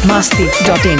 masti.in.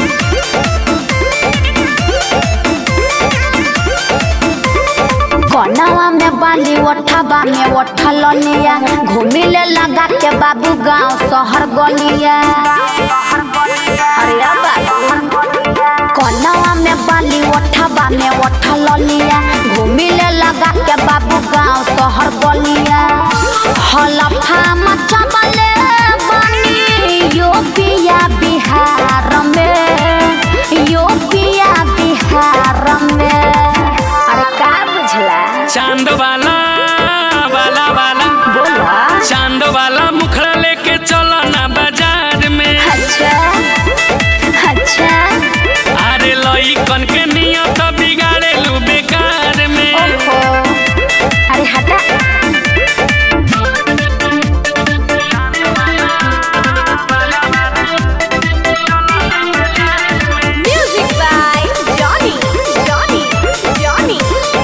कनवा में बाली ओठबा में ओठल लिया घूमिले लगा के बाबू गांव शहर गलिया अरे बाबू कनवा में बाली ओठबा में ओठल लिया घूमिले लगा के बाबू गांव शहर गलिया हलफा मचबले बनी यूपिया बिहार में यूपिया बिहार में अरे का बुझला चांद वाला वाला वाला बोला चांद वाला मुखड़ा लेके चलो ना बाजार में अच्छा अच्छा अरे लई कन के नियत बिगाड़े लू बेकार में ओहो अरे हटा music by Johnny Johnny Johnny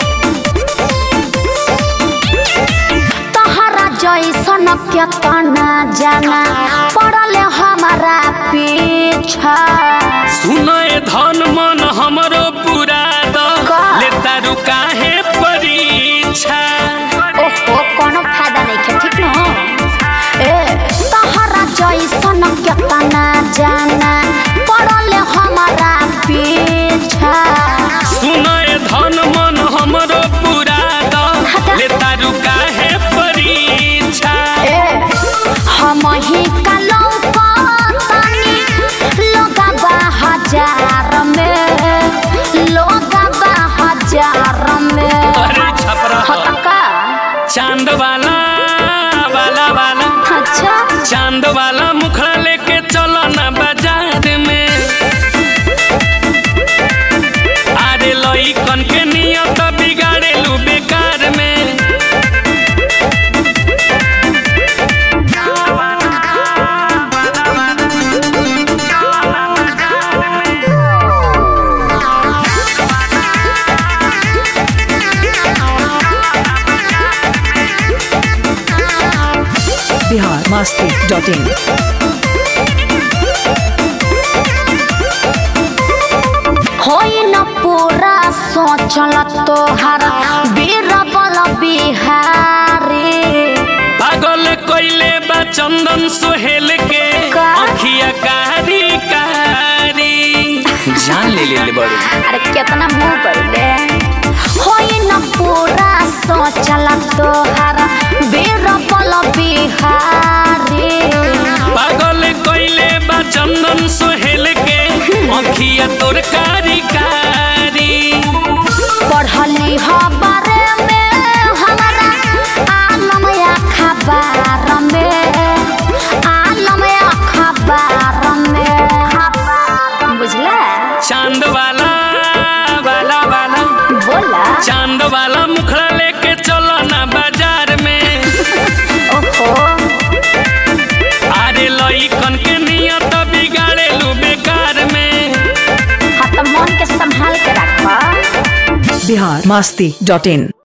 तहरा जैसन केतना जाना पड़ल हमारा पीछा सुनो ए धन मन हमरो पूरा द का? लेता रू काहे परीक्षा ओहो कोनो फायदा नहीं है ठीक न ए तहरा जैसन केतना जाना पड़ल हमारा पीछा सुनो ए धन मन हमरो पूरा द हटा। लेता रू काहे परीक्षा ए हम ही कलौ पानी लोगबा हजार में लोगबा हजार में अरे छपरा हतका चांद वाला वाला वाला अच्छा चांद वाला मुखड़ा लेके चलो ना बाजार में अरे लई कन के नियत बिगाड़े लू बेकार में Bihar masti.in. होई न पूरा सोचल तोहर बीरबल बिहारी पागल कोइले बा चंदन सोहेल के का? अखिया कारी कारी जान ले ले ले बड़ू अरे कितना मुंह पड़ले होई न पूरा सोचल तोहर बीरबल बिहारी पागल कोइले बा चंदन सोहेल के अखिया तोर कारी कारी पढ़ली ह बारे में हमारा आलम या खबर में आलम या खबर में बुझला चांद वाला वाला वाला बोला चांद वाला मुखड़ा लेके चलो ना बाजार में ओहो अरे लई कन के नियत बिगाड़े लू बेकार में हाँ तो मन के संभाल के रखा Bihar masti.in.